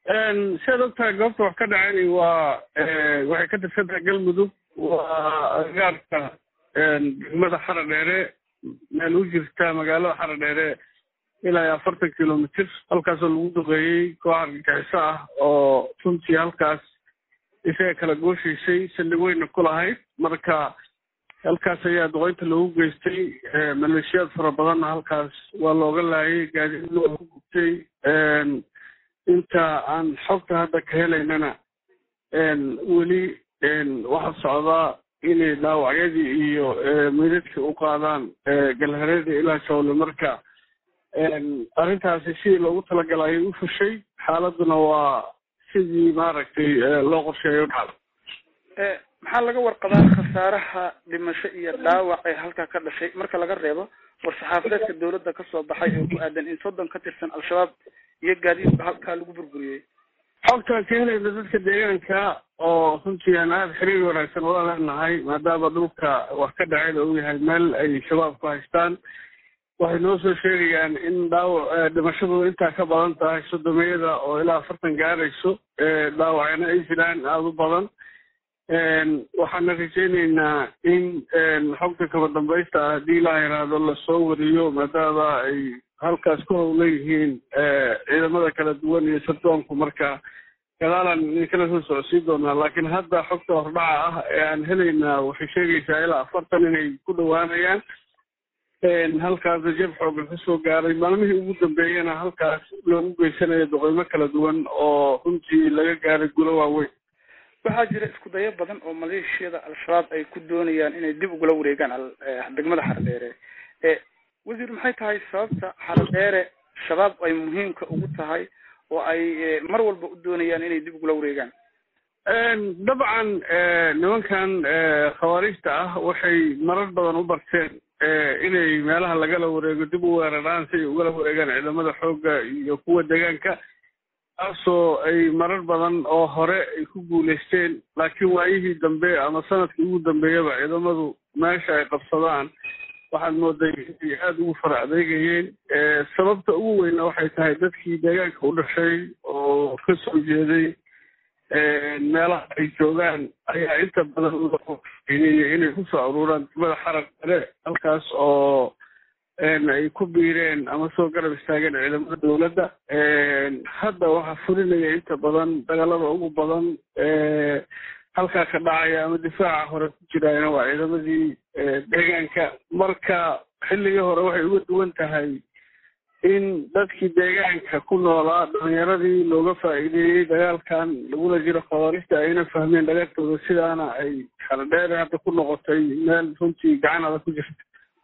siaad ogtahay goobta wax ka dhacay waa waxay ka tirsan tahay galmudug waa agaarka degmada xara dheere meel u jirta magaalada xara dheere ilaa iyo afartan kilomitr halkaasoo lagu duqeeyey koox argagixiso ah oo runtii halkaas isaga kala gooshaysay saldhig weyna ku lahayd marka halkaas ayaa duqeynta loogu geystay maleeshiyaad fara badanna halkaas waa looga laayay gaadiidna waa ku gubtay inta aan xogta hadda ka helaynana weli waxaa socdaa inay dhaawacyadii iyo meydadkii u qaadaan galhareeda ilaa jawle marka arrintaasi sidii loogu talagalay u fushay xaaladuna waa sidii maaragtay loo qorsheeyo u dhacda maxaa laga warqabaa khasaaraha dhimasho iyo dhaawac ee halkaa ka dhashay marka laga reebo war-saxaafadeedka dawladda kasoo baxay oo ku aadan in soddon ka tirsan al-shabaab iyo gaadiidba halkaa lagu burburiyey xogtaan ka helayna dadka deegaanka oo runtii aan aada xiriir wanaagsan ula leenahay maadaama dhulka wax ka dhacayda uu yahay meel ay shabaab ku haystaan waxay noo soo sheegayaan in dhaawac dhimashadu intaa ka badan tahay sodomeyada oo ilaa afartan gaarayso dhaawacna ay jiraan aada u badan waxaana rajayneynaa in xogta kaba dambaysta ah haddii ilaa yaraado lasoo wariyo maadaama ay halkaas ku howlan yihiin ciidamada kala duwan iyo sardoonku marka gadaalaan idinkala soo socodsiin doonaa laakiin hadda xogta hordhaca ah ee aan helaynaa waxay sheegaysaa ilaa afartan inay ku dhowaanayaan halkaasna jab xoogan kasoo gaaray maalmihii ugu dambeeyana halkaas loogu geysanayo doqeymo kala duwan oo runtii laga gaaray gulo waaweyn waxaa jira isku dayo badan oo maleeshiyada al-shabaab ay ku doonayaan inay dib ugula wareegaan degmada xaradheere wasiir maxay tahay sababta xaradheere shabaab ay muhiimka ugu tahay oo ay mar walba u doonayaan inay dib ugula wareegaan dabcan nimankan khawaariijta ah waxay marar badan u barteen inay meelaha lagala wareego dib u weeraraan si ay ugala wareegaan ciidamada xoogga iyo kuwa deegaanka taasoo ay marar badan oo hore ay ku guulaysteen laakiin waayihii dambe ama sanadkii ugu dambeeyaba ciidamadu meesha ay qabsadaan waxaad mooday inay aada ugu fara adeegayeen sababta ugu weyna waxay tahay dadkii deegaanka u dhashay oo ka soo jeeday meelaha ay joogaan ayaa inta badan udainaya inay kusoo aruuraan degmada xarag dare halkaas oo ay ku biireen ama soo garab istaageen ciidamada dowladda hadda waxaa fulinaya inta badan dagaalada ugu badan halkaa ka dhacaya ama difaaca hore ku jiraayna waa ciidamadii deegaanka marka xilligii hore waxay uga duwan tahay in dadkii deegaanka ku noolaa dhalinyaradii looga faa'iideeyey dagaalkan lagula jiro khawaarista ayna fahmeen dagaalkooda sidaana ay xaladheere hadda ku noqotay meel runtii gacanada ku jirta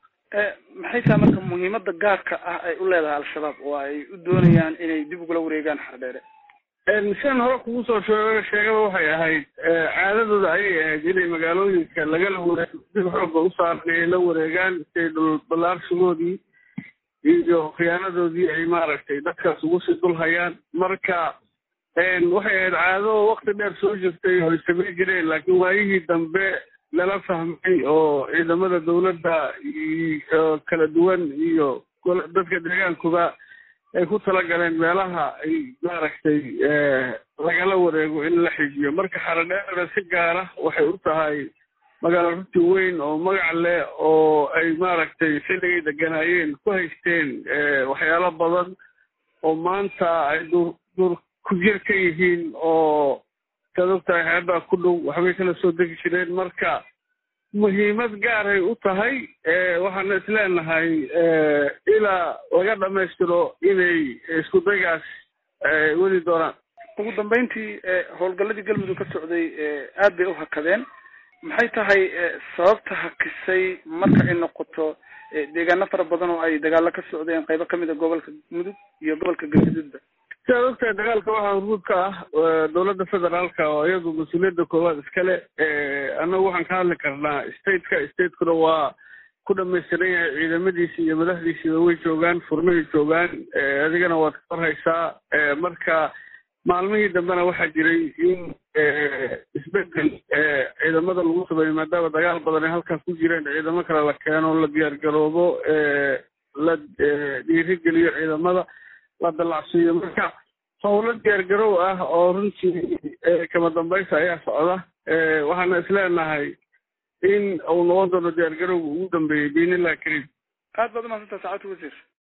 maxay tahay marka muhiimada gaarka ah ay u leedahay al-shabaab oo ay u doonayaan inay dib ugula wareegaan xaradheere sidan hore kugu soo sheeg sheegaba waxay ahayd caadadooda ayay ahayd inay magaalooyinka lagala wareego dib xooga u saaran ay la wareegaan siay dhul ballaarsigoodii iyo khiyaanadoodii ay maaragtay dadkaas ugu sii dul hayaan marka waxay ahayd caado wakti dheer soo jirtay oo ay samayn jireen laakiin waayihii dambe lala fahmay oo ciidamada dowladda iyo kala duwan iyo dadka deegaankuba ay ku talagaleen meelaha ay maaragtay lagala wareego in la xijiyo marka xaradheerana si gaara waxay u tahay magaalo runti weyn oo magac leh oo ay maaragtay xilligay deganaayeen ku haysteen waxyaalo badan oo maanta ay dur dur ku jir ka yihiin oo saad ogtahay xeebaa ku dhow waxbay kala soo degi jireen marka muhiimad gaaray u tahay waxaana isleenahay ilaa laga dhamaystiro inay isku daygaas weli doonaan ugu dambeyntii howlgalladii galmudug ka socday aad bay u hakadeen maxay tahay sababta hakisay marka ay noqoto deegaano fara badan oo ay dagaalo ka socdeen qaybo kamid a gobolka mudug iyo gobolka galgaduudba sidaad ogtahay dagaalka waxaa hormuud ka ah dowladda federaalka oo iyadu mas-uuliyadda koowaad iskale annagu waxaan ka hadli karnaa stateka statekuna waa ku dhamaystiran yahay ciidamadiisi iyo madaxdiisiiba way joogaan furmahay joogaan adigana waad ka warhaysaa marka maalmihii dambena waxaa jiray in isbedel ciidamada lagu sameeyo maadaama dagaal badan ay halkaas ku jireen ciidamo kale la keeno la diyaar garoobo la dhiirigeliyo ciidamada la dalacsiiyo marka howlo diyaargarow ah oo runtii kama dambaysa ayaa socda waxaana isleenahay in uu noqon doono diyaargarowga ugu dambeeyey biinillahi kariim aad baad umahadsantaha saacadta wasiir